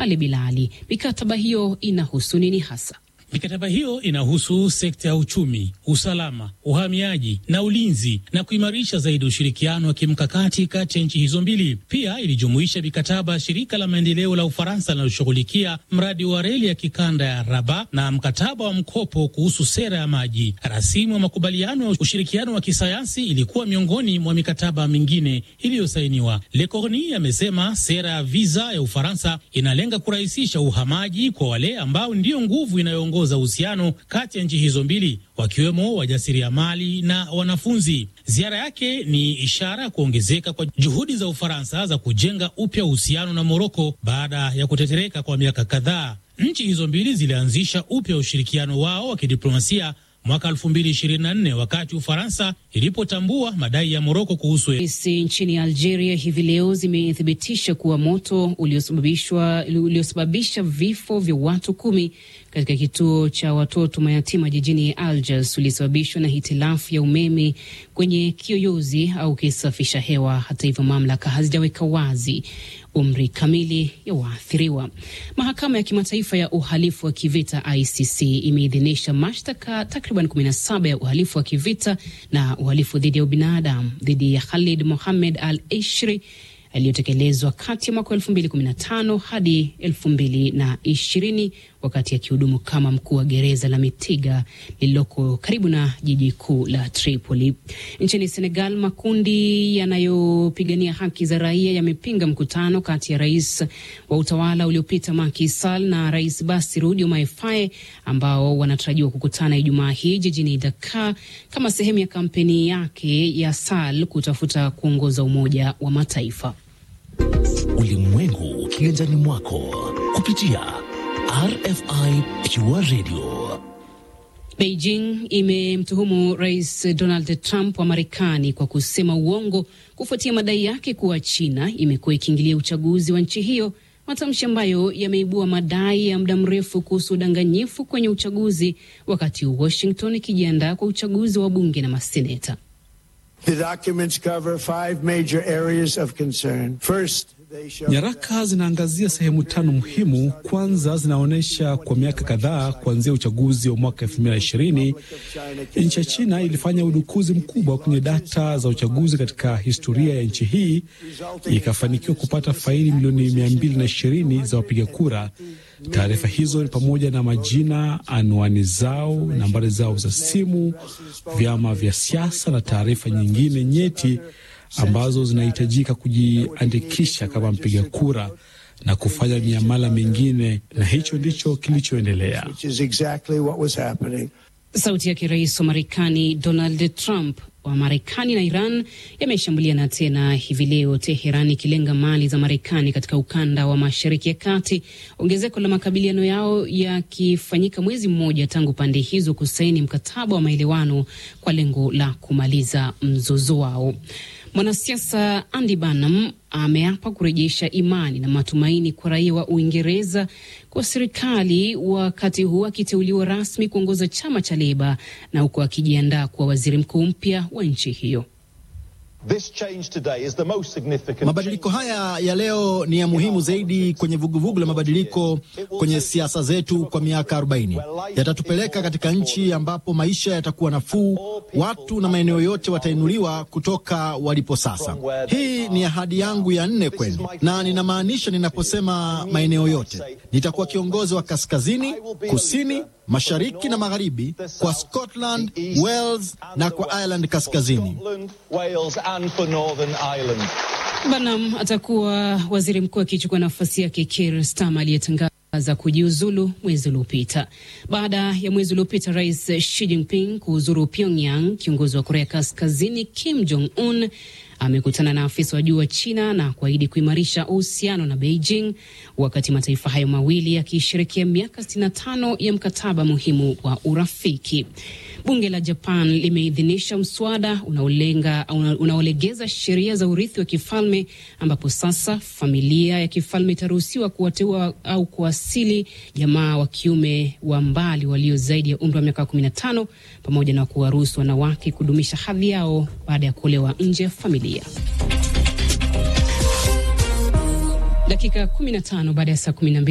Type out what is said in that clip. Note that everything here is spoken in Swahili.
Ali Bilali, mikataba hiyo inahusu nini hasa? Mikataba hiyo inahusu sekta ya uchumi, usalama, uhamiaji na ulinzi na kuimarisha zaidi ushirikiano wa kimkakati kati ya nchi hizo mbili. Pia ilijumuisha mikataba ya shirika la maendeleo la Ufaransa linaloshughulikia mradi wa reli ya kikanda ya Raba na mkataba wa mkopo kuhusu sera ya maji. Rasimu ya makubaliano ya ushirikiano wa kisayansi ilikuwa miongoni mwa mikataba mingine iliyosainiwa. Le Cornu amesema sera ya viza ya Ufaransa inalenga kurahisisha uhamaji kwa wale ambao ndiyo nguvu inayoongoza za uhusiano kati ya nchi hizo mbili wakiwemo wajasiriamali na wanafunzi. Ziara yake ni ishara ya kuongezeka kwa juhudi za Ufaransa za kujenga upya uhusiano na Moroko baada ya kutetereka kwa miaka kadhaa. Nchi hizo mbili zilianzisha upya ushirikiano wao wa kidiplomasia mwaka 2024 wakati Ufaransa ilipotambua madai ya Moroko kuhusu Polisi nchini Algeria hivi leo zimethibitisha kuwa moto uliosababishwa uliosababisha vifo vya watu kumi katika kituo cha watoto mayatima jijini Algiers ulisababishwa na hitilafu ya umeme kwenye kiyoyozi au kisafisha hewa. Hata hivyo, mamlaka hazijaweka wazi umri kamili ya waathiriwa. Mahakama ya Kimataifa ya Uhalifu wa Kivita ICC imeidhinisha mashtaka takriban 17 ya uhalifu wa kivita na uhalifu dhidi ya ubinadamu dhidi ya Khalid Mohamed Al Ishri yaliyotekelezwa kati ya mwaka 2015 hadi 2020 wakati akihudumu kama mkuu wa gereza la Mitiga lililoko karibu na jiji kuu la Tripoli. Nchini Senegal, makundi yanayopigania haki za raia yamepinga mkutano kati ya rais wa utawala uliopita Macky Sall na rais Bassirou Diomaye Faye ambao wanatarajiwa kukutana Ijumaa hii jijini Dakar kama sehemu ya kampeni yake ya Sall kutafuta kuongoza Umoja wa Mataifa. Ulimwengu kiganjani mwako kupitia RFI Pure Radio. Beijing imemtuhumu Rais Donald Trump wa Marekani kwa kusema uongo kufuatia madai yake kuwa China imekuwa ikiingilia uchaguzi wa nchi hiyo, matamshi ambayo yameibua madai ya muda mrefu kuhusu udanganyifu kwenye uchaguzi, wakati Washington ikijiandaa kwa uchaguzi wa bunge na maseneta. The documents cover five major areas of concern. First, Nyaraka zinaangazia sehemu tano muhimu. Kwanza, zinaonyesha kwa miaka kadhaa kuanzia uchaguzi wa mwaka 2020 nchi ya China ilifanya udukuzi mkubwa kwenye data za uchaguzi katika historia ya nchi hii, ikafanikiwa kupata faili milioni 220 za wapiga kura. Taarifa hizo ni pamoja na majina, anwani zao, nambari zao za simu, vyama vya siasa na taarifa nyingine nyeti ambazo zinahitajika kujiandikisha kama mpiga kura na kufanya miamala mingine, na hicho ndicho kilichoendelea. exactly what was happening. Sauti yake rais wa Marekani Donald Trump. Wa Marekani na Iran yameshambuliana tena hivi leo, Teheran ikilenga mali za Marekani katika ukanda wa Mashariki ya Kati, ongezeko la makabiliano yao yakifanyika mwezi mmoja tangu pande hizo kusaini mkataba wa maelewano kwa lengo la kumaliza mzozo wao. Mwanasiasa Andy Burnham ameapa kurejesha imani na matumaini kwa raia wa Uingereza kwa serikali, wakati huu akiteuliwa rasmi kuongoza chama cha Leba na huku akijiandaa kuwa waziri mkuu mpya wa nchi hiyo. Mabadiliko haya ya leo ni ya muhimu zaidi kwenye vuguvugu la mabadiliko kwenye siasa zetu kwa miaka 40. Yatatupeleka katika nchi ambapo maisha yatakuwa nafuu, watu na maeneo yote watainuliwa kutoka walipo sasa. Hii ni ahadi yangu ya nne kwenu, na ninamaanisha ninaposema maeneo yote. Nitakuwa kiongozi wa kaskazini, kusini, mashariki na magharibi, kwa Scotland, Wales na kwa Ireland kaskazini. Burnham atakuwa waziri mkuu akichukua nafasi yake Keir Starmer aliyetangaza kujiuzulu mwezi uliopita. Baada ya mwezi uliopita Rais Xi Jinping kuhuzuru Pyongyang, kiongozi wa Korea Kaskazini Kim Jong Un amekutana na afisa wa juu wa China na kuahidi kuimarisha uhusiano na Beijing, wakati mataifa hayo mawili yakisherekea miaka 65 ya mkataba muhimu wa urafiki. Bunge la Japan limeidhinisha mswada unaolenga unaolegeza sheria za urithi wa kifalme ambapo sasa familia ya kifalme itaruhusiwa kuwateua au kuwasili jamaa wa kiume wa mbali walio zaidi ya umri wa miaka 15 pamoja na kuwaruhusu wanawake kudumisha hadhi yao baada ya kuolewa nje ya familia. Dakika 15 baada ya saa 12